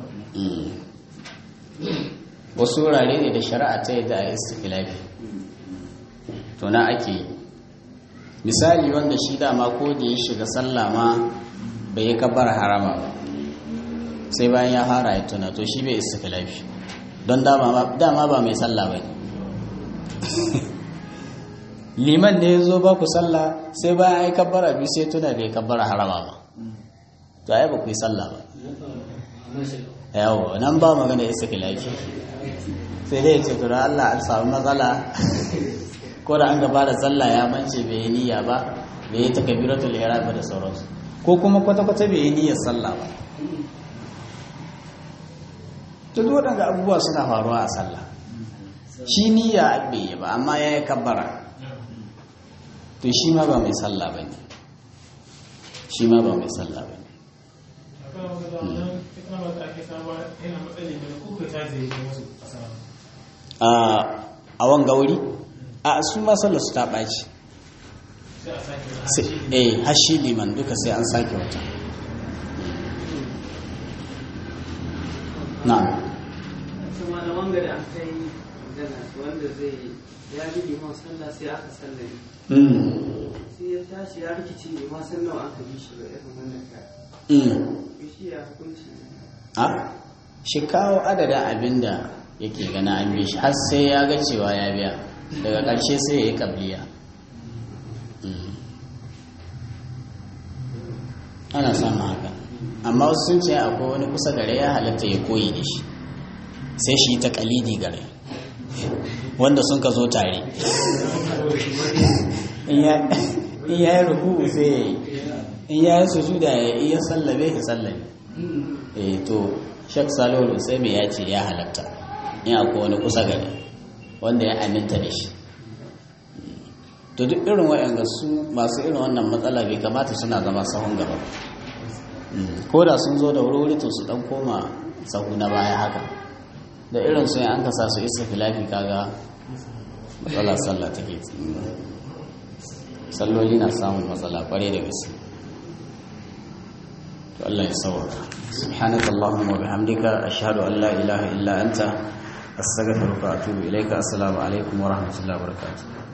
wasu wurare ne da shari'a ta yadda a istifilafi to na ake yi misali wanda shi dama ko da ya shiga sallah ma bai yi kabar harama ba sai bayan ya fara ya tuna to shi bai istifilafi don dama ba mai sallah ba ne liman ne ya zo ba ku sallah sai bayan ai kabbara biyu sai tuna bai kabbara harama ba to ai ba ku yi sallah ba yawo nan ba magana istifilafi sai dai ce tura Allah an samu matsala ko da an gaba da sallah ya mance bai yi niyya ba bai yi takabiratul ihram da sauransu ko kuma kwata kwata bai yi niyyar sallah ba to duk waɗanda abubuwa suna faruwa a sallah shi niyya bai yi ba amma ya yi kabbara to shi ma ba mai sallah ba ne shi ma ba mai sallah ba ne akwai wanda da wannan ikramar da ake samu yana matsali ne ko kai ta zai yi musu a sama a wanga wuri a su ma sallar su ta ɓaci sai a sake na Sai- eh hashi liman duka sai an sake wata na su malaman gari an kai magana wanda zai ya bi liman sallah sai aka sallame sai ya tashi ya rikici liman sallah aka bi shi ba irin wannan ka shi ya hukunci a shi kawo adadin abinda yake gana an bi shi har sai ya ga cewa ya biya daga ƙarshe sai ya yi ƙabliya Mm. ana samun haka amma wasu sun ce akwai wani kusa gare ya halatta ya koyi da shi sai shi ta kalidi gare wanda sun ka zo tare in ya in ya yi ruku sai ya yi in ya yi sujuda ya yi ya sallabe ya sallabe eh to shek salihu sai mai ya ce ya halatta in akwai wani kusa gare wanda ya aminta da shi to duk irin waɗanda su masu irin wannan matsala bai kamata suna zama sahun gaba ko da sun zo da wuri to su dan koma sahu na baya haka da irin su an kasa su isa filafi kaga matsala sallah take salloli na samun matsala kware da gaske to Allah ya sauka subhanaka allahumma wa bihamdika ashhadu an la ilaha illa anta astaghfiruka wa atubu ilaika assalamu alaikum wa rahmatullahi wa barakatuh